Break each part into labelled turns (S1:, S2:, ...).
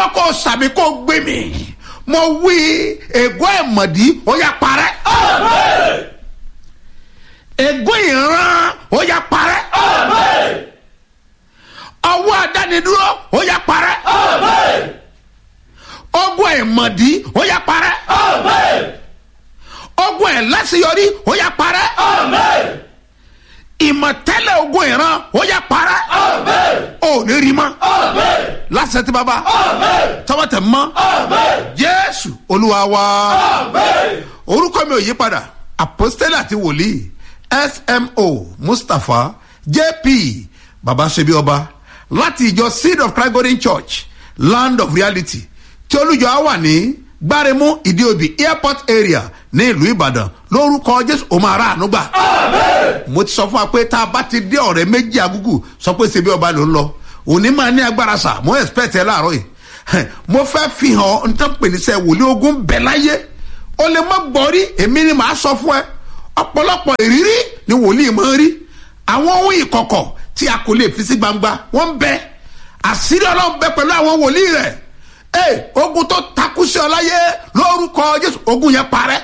S1: náà kò sàmì kò gbé mi mo wí ègún ẹ̀mọ̀dí ó yá parẹ́ ègún ìran ó yá parẹ́ ọwọ́ àdánidúró ó yá parẹ́ ogun ẹ̀mọ̀dí ó yá parẹ́ ogun ẹ̀lẹ́sìyọrí ó yá parẹ́ ìmọ̀tẹ́lẹ̀ ogun ìran ó yá parẹ́ ò ní rí mọ́ lásìkò tí bàbá tọwọ́ tẹ̀ mọ́ jésù olúwa wa orúkọ mi ò yí padà apostole àti wòlíì smo mustapha jp baba ṣebi ọba láti ìjọ seed of christ golden church land of reality tí olùjọ á wà ní gbáremú ìdíòbí airport area ní ìlú ìbàdàn lórúkọ jésù ó máa rà àánú gbà. mo ti sọ fún wa pé tá a bá ti dé ọ̀rẹ́ méjì agúgù sọ pé ṣebi ọba ló ń lọ òní máa ní agbára sà mo expect ẹ láàárọ̀ yìí mo fẹ́ fi hàn nítorí pé níṣẹ́ wòlíì ogun bẹ̀ láyé o lè má gbọ́ rí èmi ni màá sọ fún ẹ ọ̀pọ̀lọpọ̀ ìrírí ni wòlíì máa ń rí àwọn ohun ìkọ̀kọ̀ tí a kò lè fi sí gbangba wọ́n ń bẹ àṣírí ọlọ́run bẹ pẹ̀lú àwọn wòlíì rẹ̀ ee ogun tó takú sí ọ láyé lórúkọ jésù ogun yẹn parẹ́.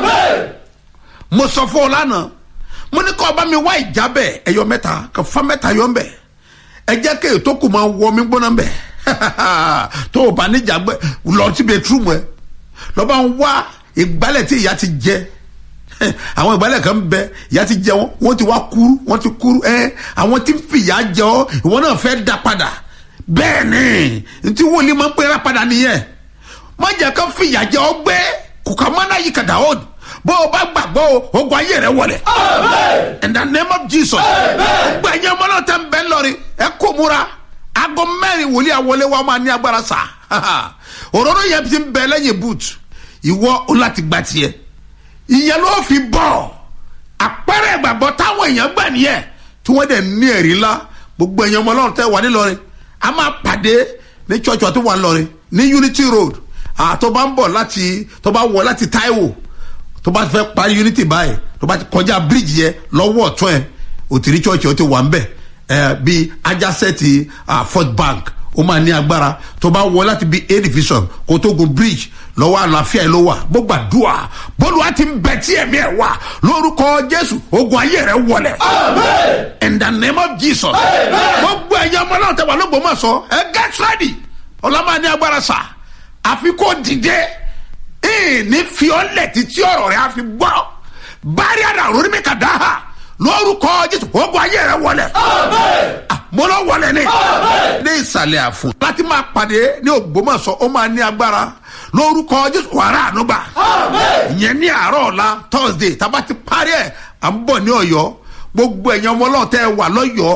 S1: mo sọ fún ọ lánàá mo ní kọ́ ọba mi wá ìjábẹ̀ ẹ̀yọ mẹ́ta kò fa mẹ́ta yọ ń bẹ̀ ẹ jẹ́ kéè tó kù máa wọ mi gbóná ń bẹ̀ tó o bá níjà gbẹ lọ sí bẹtúrúmù ẹ lọ́ba ń wá ìgbálẹ̀ tí ìyá ti jẹ àwọn ìgbálẹ̀ kan bẹ ìyá ti jẹ wọn wọn ti wá kúrú wọn ti kúrú ẹ àwọn tí ń fìyà jẹ ọ ìwọ náà fẹ́ dá padà bẹ́ẹ̀ ni ntí wòlíì máa ń pera padà nìyẹn má jẹ́ ká fìyà jẹ ọ gbé kùkà mọ́nà yìí kàdà ó bó o bá gbàgbọ́ o ogun ayé rẹ wọlé in the name of jesus gbẹ̀yìn ọmọ náà tẹ́ ń bẹ́ lọ́rin ẹ kó múra aago mẹ́rin wòlíì àwọlé wa máa ní agbára sá òróró yẹn ti ń bẹ lẹ́yìn boot ìwọ o láti gba tiẹ̀ ìyẹn ló fi bọ̀ àpẹẹrẹ ìgbàgbọ́ táwọn èèyàn gbà nìyẹn tí wọ́n dẹ̀ ní ẹ̀rí ńlá gbogbo èèyàn ọmọ ọlọ́run tẹ́ wà nílọrin a máa pàdé ní church wa tó wà nílọrin ní unity road tó bá ń bọ̀ láti tó bá wọ̀ láti taiwo tó bá fẹ́ parí unity báyìí tó bá ti kọjá bridge yẹn lọ́wọ́ ọ̀tún ẹ̀ òtìrí church ó ti wà ń bẹ̀ ẹ̀ bí ajásẹ́ẹ̀tì fort bank ó máa ní agbára tó bá wọ láti bí a division kó tó gun bridge lọ́wọ́ àlàáfíà ló wà bó gbàdúrà bólúwa ti ń bẹ tí ẹ̀mí ẹ̀ wà lórúkọ jésù ogun ayé rẹ̀ wọlẹ̀. in the name of jesus. gbogbo ẹ̀yẹ ọmọ náà tẹ̀ wà lóògbé mọ̀ sọ ẹ get ready ọlọ́mọ ní agbára sà àfi kó dìde ní fi ọ́ lẹ̀ títí ọ̀rọ̀ rẹ̀ àfi gbọ́ bárí àdá lórí mi kà dá hà lórúkọ jésù ogun ayé rẹ̀ wọlẹ̀. mo lọ wọlé ni. ní ìsàlẹ̀ àfún láti máa pàdé ní ògbómọ̀sọ ó máa ní agbára lórúkọ jésù wàrà ànúgbà ìyẹn ní àárọ̀ ọ̀la thursday tá a bá ti parí ẹ̀ à ń bọ̀ ní ọ̀yọ́ gbogbo ẹ̀yàn ọmọ ọlọ́run tẹ́ ẹ wà lọ́yọ̀ọ́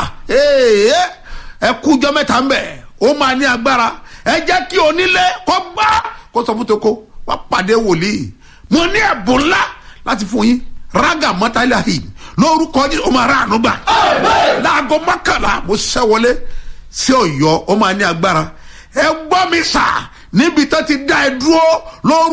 S1: ẹ kújọ́ mẹ́ta ń bẹ̀ ó máa ní agbára ẹ jẹ́ kí onílé kọ́ gbá kó sọ fún toko wá pàdé wòlíì mo ní ẹ̀bùn ńlá láti fún yín raga mọ́tàlá-hìn lórúkọ jésù ó máa rà ànúgbà láago mọ́kànlá mo ṣẹ́wọlé sí ọ̀yọ́ ó máa ní agbára ẹ gbọ́ mi sà níbi tó ti dá ẹ dúró lórúkọ.